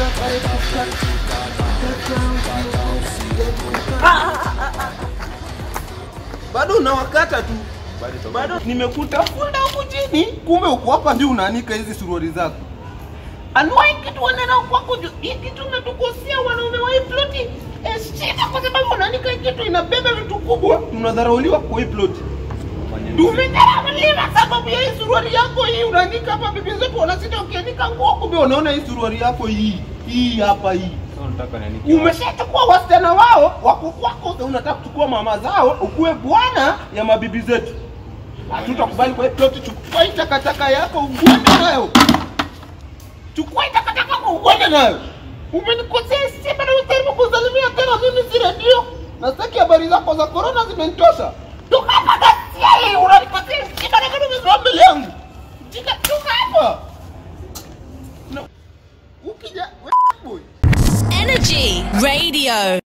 bado unawakata tu bado nimekutafuta huku chini kumbe uko hapa ndio unaanika hizi suruali zako anuai kitu wanena kwako juu hii kitu natukosea wanaume wa hii ploti eh, shida kwa sababu unaanika hii kitu inabeba vitu kubwa tunadharauliwa kwa hii ploti tumedharauliwa sababu ya hii suruali yako hii unaanika hapa bibi zetu wanasita ukianika nguo kumbe unaona hii suruali yako hii hii hapa hii umeshachukua wasichana wao wako kwako sasa unataka kuchukua mama zao ukuwe bwana ya mabibi zetu hatutakubali kwa hii ploti chukua hii takataka yako uende nayo chukua hii takataka yako uende nayo umenikosea si bado ujaribu kusalimia tena mimi si redio na sitaki habari zako za korona zimenitosha toka hapa gasia hii unanikosea si bado kama umesimama mbele yangu Jika, toka hapa Na- ukija we- boy Energy Radio.